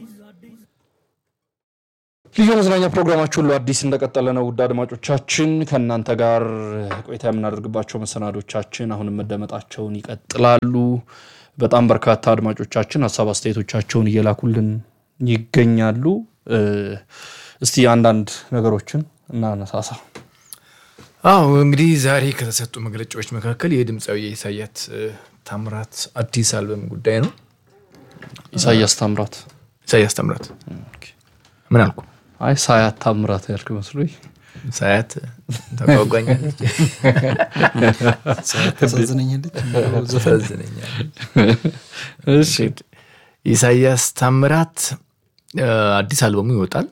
ልዩ መዝናኛ ፕሮግራማችሁ ሁሉ አዲስ እንደቀጠለ ነው። ውድ አድማጮቻችን ከእናንተ ጋር ቆይታ የምናደርግባቸው መሰናዶቻችን አሁንም መደመጣቸውን ይቀጥላሉ። በጣም በርካታ አድማጮቻችን ሀሳብ አስተያየቶቻቸውን እየላኩልን ይገኛሉ። እስቲ አንዳንድ ነገሮችን እናነሳሳ። አዎ እንግዲህ ዛሬ ከተሰጡ መግለጫዎች መካከል የድምፃዊ የኢሳያስ ታምራት አዲስ አልበም ጉዳይ ነው። ኢሳያስ ታምራት ኢሳያስ ታምራት ምን አልኩ? አይ ሳያት ታምራት ያልክ መስሎኝ ሳያት ተጓጓኛለች፣ ታሳዝነኛለች። ታሳዝነኛለች። እሺ ኢሳያስ ታምራት አዲስ አልበሙ ይወጣል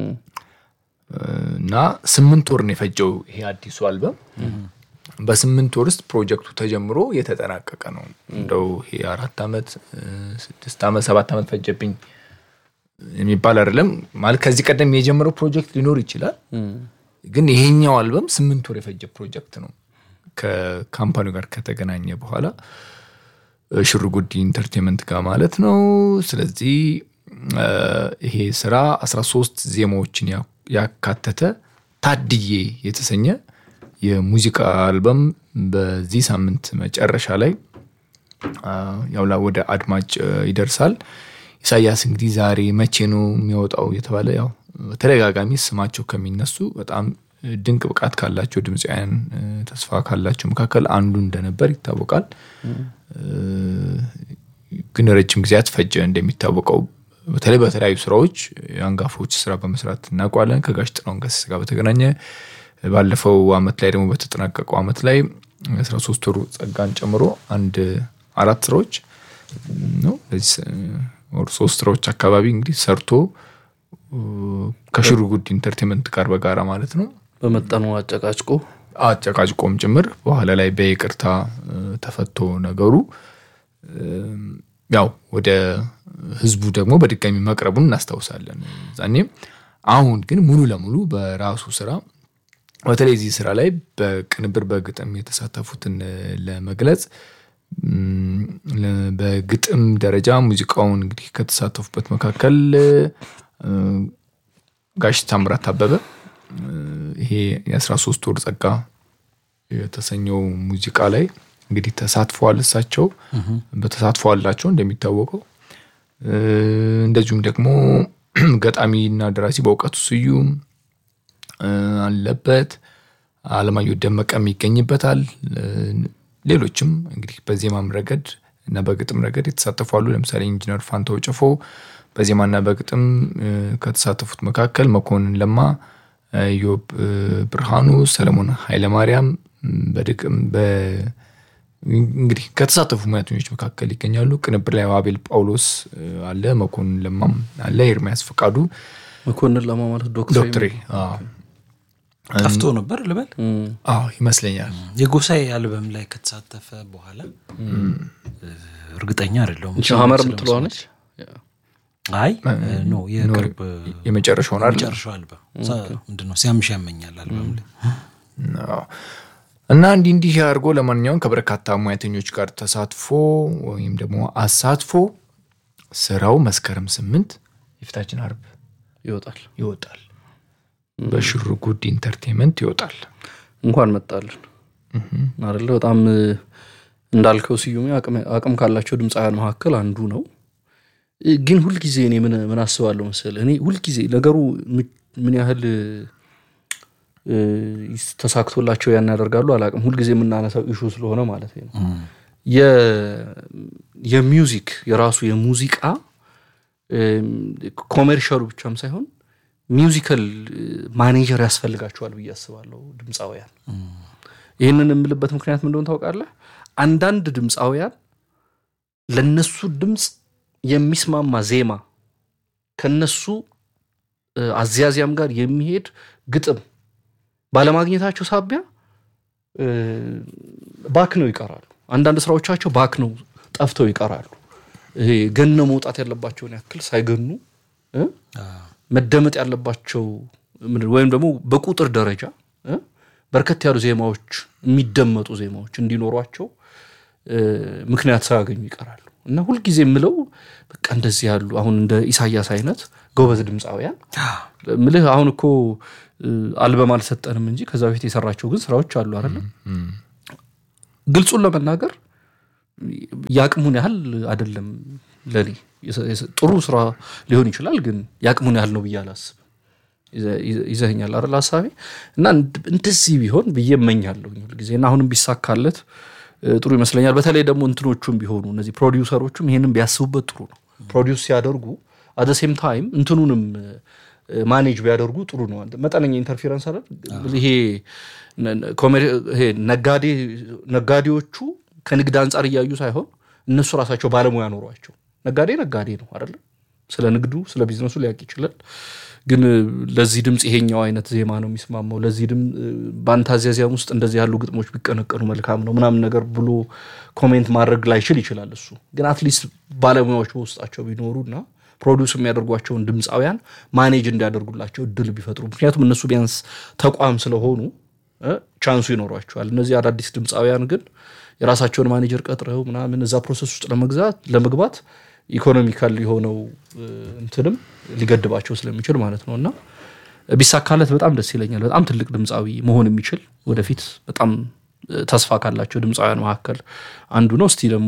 እና ስምንት ወር ነው የፈጀው ይሄ አዲሱ አልበም። በስምንት ወር ውስጥ ፕሮጀክቱ ተጀምሮ የተጠናቀቀ ነው። እንደው ይሄ አራት ዓመት ስድስት ዓመት ሰባት ዓመት ፈጀብኝ የሚባል አይደለም። ማለት ከዚህ ቀደም የጀመረው ፕሮጀክት ሊኖር ይችላል፣ ግን ይሄኛው አልበም ስምንት ወር የፈጀ ፕሮጀክት ነው። ከካምፓኒው ጋር ከተገናኘ በኋላ ሽርጉድ ኢንተርቴንመንት ጋር ማለት ነው። ስለዚህ ይሄ ስራ 13 ዜማዎችን ያካተተ ታድዬ የተሰኘ የሙዚቃ አልበም በዚህ ሳምንት መጨረሻ ላይ ያው ወደ አድማጭ ይደርሳል። ኢሳያስ እንግዲህ ዛሬ መቼ ነው የሚወጣው የተባለ ያው በተደጋጋሚ ስማቸው ከሚነሱ በጣም ድንቅ ብቃት ካላቸው ድምፃውያን ተስፋ ካላቸው መካከል አንዱ እንደነበር ይታወቃል። ግን ረጅም ጊዜያት ፈጀ። እንደሚታወቀው በተለይ በተለያዩ ስራዎች የአንጋፎች ስራ በመስራት እናውቀዋለን። ከጋሽ ጥላሁን ገሰሰ ጋር በተገናኘ ባለፈው አመት ላይ ደግሞ በተጠናቀቀው አመት ላይ አስራ ሶስት ወሩ ጸጋን ጨምሮ አንድ አራት ስራዎች ነው ወር ሶስት ስራዎች አካባቢ እንግዲህ ሰርቶ ከሽርጉድ ኢንተርቴንመንት ጋር በጋራ ማለት ነው በመጠኑ አጨቃጭቆ አጨቃጭቆም ጭምር በኋላ ላይ በይቅርታ ተፈቶ ነገሩ ያው ወደ ህዝቡ ደግሞ በድጋሚ መቅረቡን እናስታውሳለን ዛኔም። አሁን ግን ሙሉ ለሙሉ በራሱ ስራ በተለይ እዚህ ስራ ላይ በቅንብር በግጥም የተሳተፉትን ለመግለጽ በግጥም ደረጃ ሙዚቃውን እንግዲህ ከተሳተፉበት መካከል ጋሽ ታምራት አበበ ይሄ የ13 ወር ጸጋ የተሰኘው ሙዚቃ ላይ እንግዲህ ተሳትፈዋል። እሳቸው በተሳትፎ አላቸው እንደሚታወቀው። እንደዚሁም ደግሞ ገጣሚና ደራሲ በእውቀቱ ስዩም አለበት፣ አለማየሁ ደመቀም ይገኝበታል። ሌሎችም እንግዲህ በዜማም ረገድ እና በግጥም ረገድ የተሳተፉ አሉ። ለምሳሌ ኢንጂነር ፋንታው ጭፎ በዜማና በግጥም ከተሳተፉት መካከል መኮንን ለማ፣ ኢዮብ ብርሃኑ፣ ሰለሞን ኃይለማርያም በድቅም እንግዲህ ከተሳተፉ ሙያተኞች መካከል ይገኛሉ። ቅንብር ላይ አቤል ጳውሎስ አለ፣ መኮንን ለማም አለ፣ ኤርሚያስ ፈቃዱ መኮንን ለማ ማለት ዶክተር ዶክትሬ ጠፍቶ ነበር ልበል አዎ ይመስለኛል። የጎሳዬ አልበም ላይ ከተሳተፈ በኋላ እርግጠኛ አይደለሁም። ሀመር የምትለዋ ነች። አይ ኖ የቅርብ የመጨረሻውን አይደል? መጨረሻው አልበም ምንድነው ሲያምሽ ያመኛል አልበም ላይ እና እንዲህ እንዲህ አድርጎ ለማንኛውም ከበርካታ ሙያተኞች ጋር ተሳትፎ ወይም ደግሞ አሳትፎ ስራው መስከረም ስምንት የፊታችን አርብ ይወጣል ይወጣል። በሽርጉድ ኢንተርቴንመንት ይወጣል። እንኳን መጣልን አይደለ? በጣም እንዳልከው ስዩሜ አቅም ካላቸው ድምፃውያን መካከል አንዱ ነው። ግን ሁልጊዜ እኔ ምን አስባለሁ መሰለህ፣ እኔ ሁልጊዜ ነገሩ ምን ያህል ተሳክቶላቸው ያን ያደርጋሉ አላቅም። ሁልጊዜ የምናነሳው ኢሹ ስለሆነ ማለት ነው። የሚውዚክ የራሱ የሙዚቃ ኮሜርሻሉ ብቻም ሳይሆን ሚውዚካል ማኔጀር ያስፈልጋቸዋል ብዬ አስባለሁ ድምፃውያን። ይህንን የምልበት ምክንያት ምን እንደሆነ ታውቃለህ? አንዳንድ ድምፃውያን ለነሱ ድምፅ የሚስማማ ዜማ ከነሱ አዝያዚያም ጋር የሚሄድ ግጥም ባለማግኘታቸው ሳቢያ ባክነው ይቀራሉ። አንዳንድ ስራዎቻቸው ባክነው ጠፍተው ይቀራሉ። ይሄ ገነው መውጣት ያለባቸውን ያክል ሳይገኑ መደመጥ ያለባቸው ወይም ደግሞ በቁጥር ደረጃ በርከት ያሉ ዜማዎች የሚደመጡ ዜማዎች እንዲኖሯቸው እ፣ ምክንያት ሳያገኙ ይቀራሉ እና ሁልጊዜ የምለው በቃ እንደዚህ ያሉ አሁን እንደ ኢሳያስ አይነት ጎበዝ ድምፃውያን ምልህ አሁን እኮ እ፣ አልበም አልሰጠንም እንጂ ከዛ በፊት የሰራቸው ግን ስራዎች አሉ አይደለም ግልጹን ለመናገር የአቅሙን ያህል አይደለም ለኔ የሰ- የሰ- ጥሩ ስራ ሊሆን ይችላል ግን የአቅሙን ያህል ነው ብዬ አላስብም ይዘ- ይዘ- ይዘኸኛል አይደል ሀሳቤ እና እንድ- እንደዚህ ቢሆን ብዬ እመኛለሁ ሁልጊዜ እና አሁንም ቢሳካለት እ፣ ጥሩ ይመስለኛል በተለይ ደግሞ እንትኖቹም ቢሆኑ እነዚህ ፕሮዲውሰሮቹም ይሄንን ቢያስቡበት ጥሩ ነው ፕሮዲውስ ሲያደርጉ አደ ሴም ታይም እንትኑንም ማኔጅ ቢያደርጉ ጥሩ ነው መጠነኛ ኢንተርፌረንስ አይደል ይሄ ነ- ነ- ኮሜዲ- ይሄ ነጋዴ ነጋዴዎቹ ከንግድ አንጻር እያዩ ሳይሆን እነሱ ራሳቸው ባለሙያ ኖሯቸው ነጋዴ ነጋዴ ነው አይደለም ስለ ንግዱ ስለ ቢዝነሱ ሊያውቅ ይችላል ግን እ፣ ለዚህ ድምፅ ይሄኛው አይነት ዜማ ነው የሚስማማው ለዚህ ድም በአንተ አዚያዚያም ውስጥ እንደዚህ ያሉ ግጥሞች ቢቀነቀኑ መልካም ነው ምናምን ነገር ብሎ ኮሜንት ማድረግ ላይችል ይችላል እሱ ግን አትሊስት ባለሙያዎች በውስጣቸው ቢኖሩ እና ፕሮዲውስ የሚያደርጓቸውን ድምፃውያን ማኔጅ እንዲያደርጉላቸው እድል ቢፈጥሩ ምክንያቱም እነሱ ቢያንስ ተቋም ስለሆኑ እ፣ ቻንሱ ይኖሯቸዋል እነዚህ አዳዲስ ድምፃውያን ግን የራሳቸውን ማኔጀር ቀጥረው ምናምን እዛ ፕሮሰስ ውስጥ ለመግዛት ለመግባት ኢኮኖሚካል የሆነው እ፣ እንትንም ሊገድባቸው ስለሚችል ማለት ነው እና ቢሳካለት በጣም ደስ ይለኛል በጣም ትልቅ ድምፃዊ መሆን የሚችል ወደፊት በጣም እ፣ ተስፋ ካላቸው ድምፃውያን መካከል አንዱ ነው እስቲ ደግሞ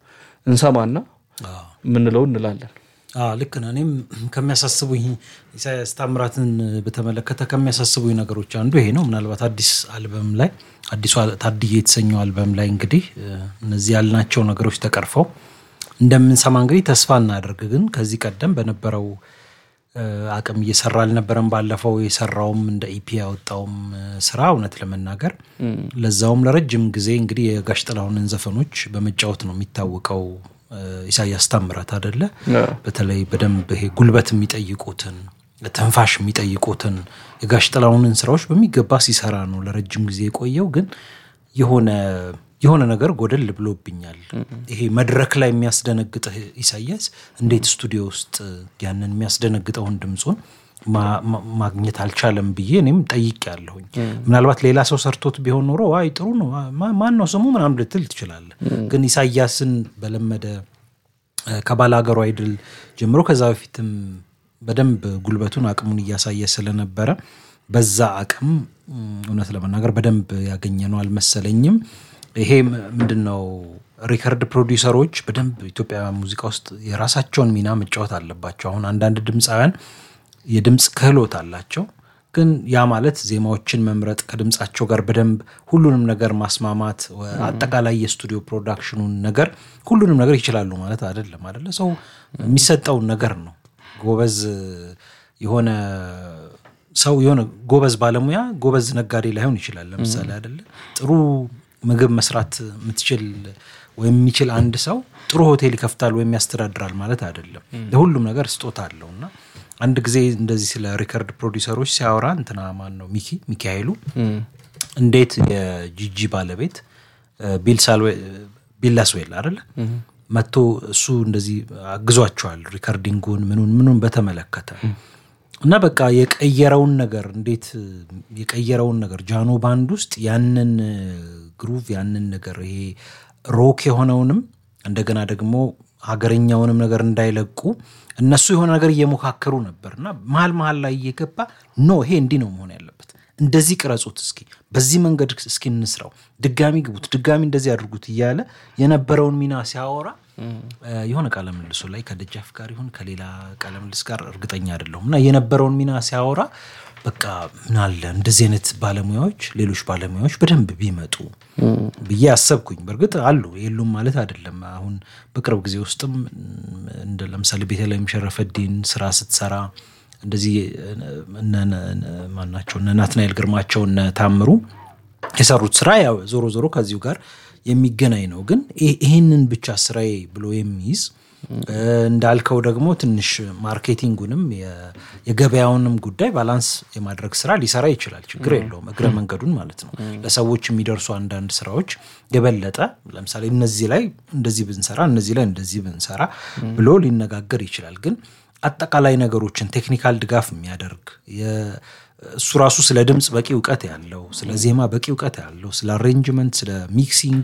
እንሰማና የምንለው እንላለን አዎ፣ ልክ ነህ። እኔም ከሚያሳስቡኝ ኢሳያስ ታምራትን በተመለከተ ከሚያሳስቡኝ ነገሮች አንዱ ይሄ ነው። ምናልባት አዲስ አልበም ላይ አዲሱ አል- ታድዬ የተሰኘው አልበም ላይ እንግዲህ እ፣ እነዚህ ያልናቸው ነገሮች ተቀርፈው እንደምንሰማ እንግዲህ ተስፋ እናደርግ። ግን ከዚህ ቀደም በነበረው እ፣ አቅም እየሰራ አልነበረም። ባለፈው የሰራውም እንደ ኢፒ ያወጣውም እ፣ ስራ እውነት ለመናገር ለዛውም ለረጅም ጊዜ እንግዲህ የጋሽ ጥላሁንን ዘፈኖች በመጫወት ነው የሚታወቀው እ፣ ኢሳያስ ታምራት አደለ። በተለይ በደንብ ይሄ ጉልበት የሚጠይቁትን ትንፋሽ የሚጠይቁትን የጋሽ ጥላሁንን ስራዎች በሚገባ ሲሰራ ነው ለረጅም ጊዜ የቆየው። ግን የሆነ የሆነ ነገር ጎደል ብሎብኛል። ይሄ መድረክ ላይ የሚያስደነግጥህ ኢሳያስ እንዴት ስቱዲዮ ውስጥ ያንን የሚያስደነግጠውን ድምፁን ማ- ማ- ማግኘት አልቻለም ብዬ እኔም ጠይቅ ያለሁኝ። ምናልባት ሌላ ሰው ሰርቶት ቢሆን ኖሮ ዋይ ጥሩ ነው ማ- ማን ነው ስሙ ምናምን ልትል ትችላለህ። ግን ኢሳያስን በለመደ ከባለ ሀገሩ አይድል ጀምሮ ከዛ በፊትም በደንብ ጉልበቱን አቅሙን እያሳየ ስለነበረ በዛ አቅም ም፣ እውነት ለመናገር በደንብ ያገኘ ነው አልመሰለኝም። ይሄ ም- ምንድን ነው ሪከርድ ፕሮዲውሰሮች በደንብ ኢትዮጵያ ሙዚቃ ውስጥ የራሳቸውን ሚና መጫወት አለባቸው። አሁን አንዳንድ ድምፃውያን የድምፅ ክህሎት አላቸው ግን ያ ማለት ዜማዎችን መምረጥ ከድምፃቸው ጋር በደንብ ሁሉንም ነገር ማስማማት ወ- አጠቃላይ የስቱዲዮ ፕሮዳክሽኑን ነገር ሁሉንም ነገር ይችላሉ ማለት አይደለም። አይደለ ሰው የሚሰጠውን ነገር ነው። ጎበዝ የሆነ ሰው የሆነ ጎበዝ ባለሙያ ጎበዝ ነጋዴ ላይሆን ይችላል። ለምሳሌ አይደለ ጥሩ ምግብ መስራት የምትችል ወይም የሚችል አንድ ሰው ጥሩ ሆቴል ይከፍታል ወይም ያስተዳድራል ማለት አይደለም። ለሁሉም ነገር ስጦታ አለው እና አንድ ጊዜ እንደዚህ ስለ ሪከርድ ፕሮዲውሰሮች ሲያወራ እንትና ማን ነው ሚኪ ሚኪ ኃይሉ እንዴት የጂጂ ባለቤት እ፣ ቢል ሳልዌ- ቢል ላስዌል አይደለ መጥቶ እሱ እንደዚህ አግዟቸዋል ሪከርዲንጉን ምኑን ምኑን በተመለከተ እና በቃ የቀየረውን ነገር እንዴት የቀየረውን ነገር ጃኖ ባንድ ውስጥ ያንን ግሩቭ ያንን ነገር ይሄ ሮክ የሆነውንም እንደገና ደግሞ ሀገረኛውንም ነገር እንዳይለቁ እነሱ የሆነ ነገር እየሞካከሩ ነበር እና መሀል መሀል ላይ እየገባ ኖ ይሄ እንዲህ ነው መሆን ያለበት እንደዚህ ቅረጹት እስኪ በዚህ መንገድ እስኪ እንስራው ድጋሚ ግቡት ድጋሚ እንደዚህ አድርጉት እያለ የነበረውን ሚና ሲያወራ እ፣ የሆነ ቃለ ምልሱ ላይ ከደጃፍ ጋር ይሁን ከሌላ ቃለ ምልስ ጋር እርግጠኛ አይደለሁም እና የነበረውን ሚና ሲያወራ በቃ ምን አለ እንደዚህ አይነት ባለሙያዎች ሌሎች ባለሙያዎች በደንብ ቢመጡ ብዬ አሰብኩኝ። በእርግጥ አሉ የሉም ማለት አይደለም። አሁን በቅርብ ጊዜ ውስጥም እንደ ለምሳሌ ቤተልሔም ሸረፈዲን ስራ ስትሰራ እንደዚህ እነ- እነ- ማናቸው እነ ናትናኤል ግርማቸው እነ ታምሩ የሰሩት ስራ ያው ዞሮ ዞሮ ከዚሁ ጋር የሚገናኝ ነው። ግን ይህ- ይህንን ብቻ ስራዬ ብሎ የሚይዝ እ፣ እንዳልከው ደግሞ ትንሽ ማርኬቲንጉንም የ- የገበያውንም ጉዳይ ባላንስ የማድረግ ስራ ሊሰራ ይችላል። ችግር የለውም። እግረ መንገዱን ማለት ነው። ለሰዎች የሚደርሱ አንዳንድ ስራዎች የበለጠ ለምሳሌ እነዚህ ላይ እንደዚህ ብንሰራ፣ እነዚህ ላይ እንደዚህ ብንሰራ ብሎ ሊነጋገር ይችላል። ግን አጠቃላይ ነገሮችን ቴክኒካል ድጋፍ የሚያደርግ የ- እሱ ራሱ ስለ ድምፅ በቂ እውቀት ያለው ስለ ዜማ በቂ እውቀት ያለው ስለ አሬንጅመንት፣ ስለ ሚክሲንግ፣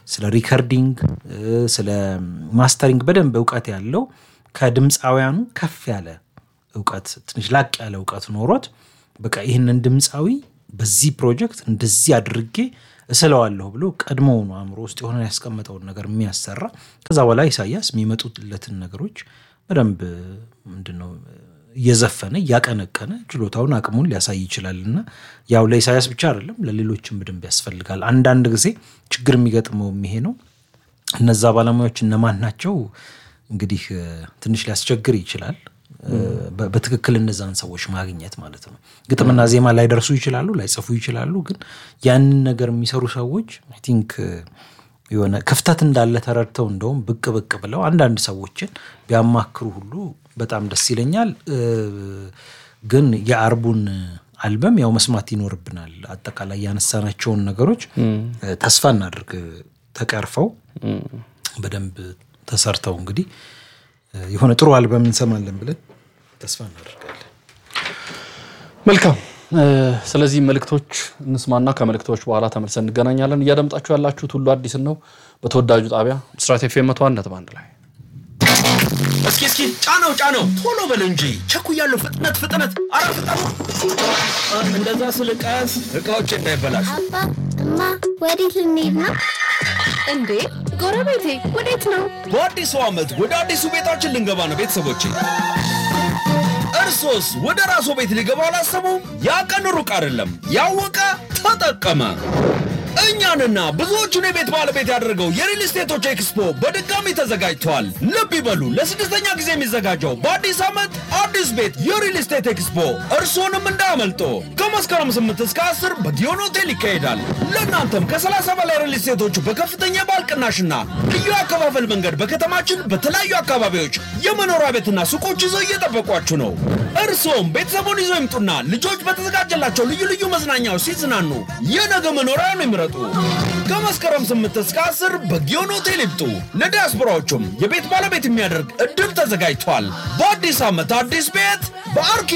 ስለ ሪከርዲንግ፣ ስለ ማስተሪንግ በደንብ እውቀት ያለው ከድምፃውያኑ ከፍ ያለ እውቀት ትንሽ ላቅ ያለ እውቀት ኖሮት በቃ ይህንን ድምፃዊ በዚህ ፕሮጀክት እንደዚህ አድርጌ እስለዋለሁ ብሎ ቀድሞውኑ አእምሮ ውስጥ የሆነ ያስቀመጠውን ነገር የሚያሰራ ከዛ በኋላ ኢሳያስ የሚመጡለትን ነገሮች በደንብ ምንድነው እየዘፈነ እያቀነቀነ ችሎታውን አቅሙን ሊያሳይ ይችላል እና ያው ለኢሳያስ ብቻ አይደለም ለሌሎችም በደንብ ያስፈልጋል። አንዳንድ ጊዜ ችግር የሚገጥመው ይሄ ነው። እነዛ ባለሙያዎች እነማን ናቸው? እንግዲህ ትንሽ ሊያስቸግር ይችላል። በትክክል እነዛን ሰዎች ማግኘት ማለት ነው። ግጥምና ዜማ ላይደርሱ ይችላሉ፣ ላይጽፉ ይችላሉ። ግን ያንን ነገር የሚሰሩ ሰዎች አይ ቲንክ የሆነ ክፍተት እንዳለ ተረድተው እንደውም ብቅ ብቅ ብለው አንዳንድ ሰዎችን ቢያማክሩ ሁሉ በጣም ደስ ይለኛል። ግን የአርቡን አልበም ያው መስማት ይኖርብናል። አጠቃላይ ያነሳናቸውን ነገሮች ተስፋ እናድርግ ተቀርፈው በደንብ ተሰርተው እንግዲህ የሆነ ጥሩ አልበም እንሰማለን ብለን ተስፋ እናደርጋለን። መልካም። ስለዚህ መልእክቶች እንስማና ከመልእክቶች በኋላ ተመልሰን እንገናኛለን። እያደምጣችሁ ያላችሁት ሁሉ አዲስን ነው በተወዳጁ ጣቢያ ብስራት ኤፍ ኤም መቶ አንድ ነጥብ አንድ ላይ እስኪ እስኪ ጫነው ጫነው ቶሎ በል እንጂ ቸኩያለሁ። ፍጥነት ፍጥነት፣ አረ ፍጠኑ! እንደዛ ስል ቀስ እቃዎች እንዳይበላሹ። አባ እማ ወዴት ልንሄድ ነው? እንዴ ጎረቤቴ ወዴት ነው? በአዲሱ ዓመት ወደ አዲሱ ቤታችን ልንገባ ነው ቤተሰቦቼ። እርሶስ ወደ ራስዎ ቤት ሊገባ አላሰቡም? ያ ቀን ሩቅ አይደለም። ያወቀ ተጠቀመ። እኛንና ብዙዎቹን የቤት ባለቤት ያደረገው የሪል ስቴቶች ኤክስፖ በድጋሚ ተዘጋጅተዋል። ልብ ይበሉ፣ ለስድስተኛ ጊዜ የሚዘጋጀው በአዲስ ዓመት አዲስ ቤት የሪል ስቴት ኤክስፖ እርስዎንም እንዳያመልጦ። ከመስከረም 8 እስከ 10 በጊዮን ሆቴል ይካሄዳል። ለእናንተም ከ30 በላይ ሪል ስቴቶች በከፍተኛ የባል ቅናሽና ልዩ አከፋፈል መንገድ በከተማችን በተለያዩ አካባቢዎች የመኖሪያ ቤትና ሱቆች ይዘው እየጠበቋችሁ ነው። እርስዎም ቤተሰቡን ይዘው ይምጡና ልጆች በተዘጋጀላቸው ልዩ ልዩ መዝናኛዎች ሲዝናኑ የነገ መኖሪያውን ይምረጡ። ከመስከረም 8 እስከ 10 በጊዮን ሆቴል ይምጡ። ለዲያስፖራዎቹም የቤት ባለቤት የሚያደርግ እድል ተዘጋጅቷል። በአዲስ ዓመት አዲስ ቤት በአርኪ